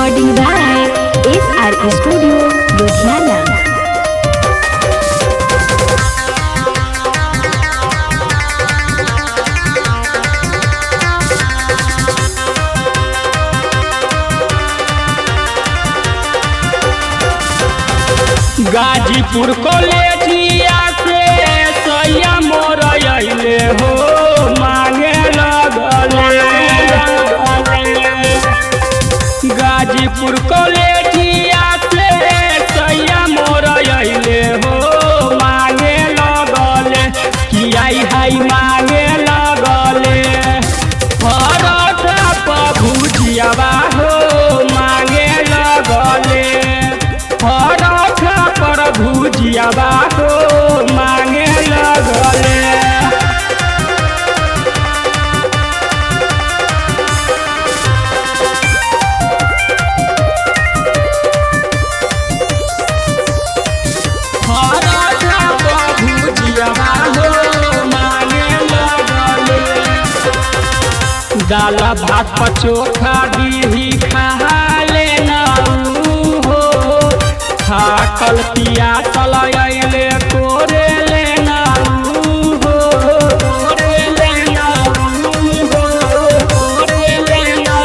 Recording by SR Studio, Ludhiana. Ghazipur कॉलेजिया से सैया मोर अइले हो मांगे लगले गाजीपुर कॉलेजिया से सैया मोर अइले हो मांगे लगले कि आई हाई मांगे लगले परोठा पर भुजियावा हो मांगे लगले परोठा पर भुजियावा हो मांगे लगले परोठा पर भुजियावा हो मांगे लगले दाल भात पर चोखा दीही खा लेना हो थाकल पिया चल अइले कोरे लेना हो कोरे लेना हो कोरे लेना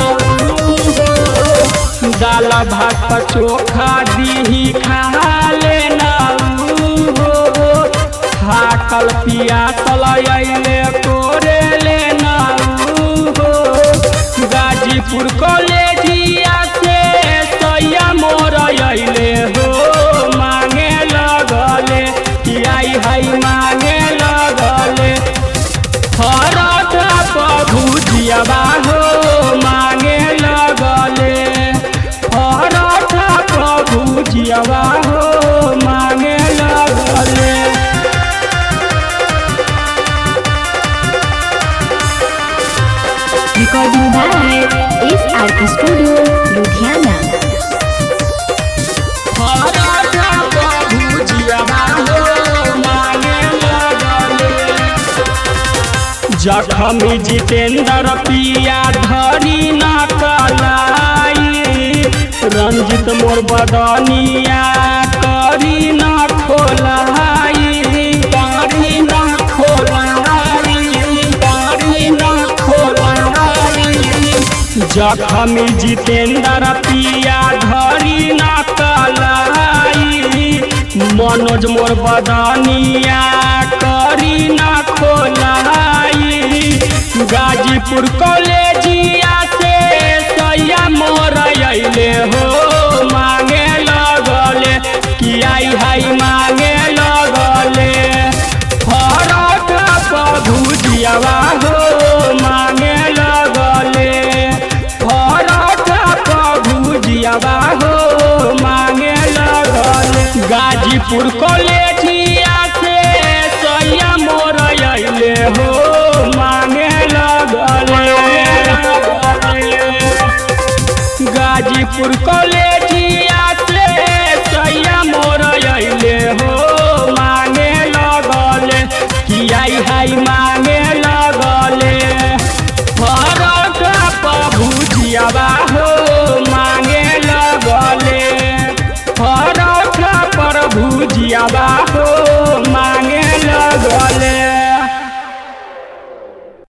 हो दाल भात पर चोखा दीही खा लेना हो थाकल पिया चल अइले कोरे लेना हो गाजीपुर कॉलेजिया से सैया मोर अइले हो मांगे लगले कि आई हाई मांगे लगले परोठा पर भुजियावा हो मांगे लगले परोठा पर भुजियावा हो मांगे लगले Recording by SR Studio, Ludhiana. Paratha पर भुजियावा हो मांगे लगले जखमी जितेंद्र पिया धरी न कलाई रंजित मोर बदनिया करी न खोलाई करी न खोलाई करी न खोलाई जखमी जितेंद्र पिया धरी न कलाई मनोज मोर बदनिया करी न खोलाई गाजीपुर कॉलेजिया से सैया मोर अइले हो मांगे लगले कि आई हाई मांगे लगले परोठा पर भुजियावा हो मांगे लगले परोठा पर भुजियावा हो मांगे लगले गाजीपुर कॉलेज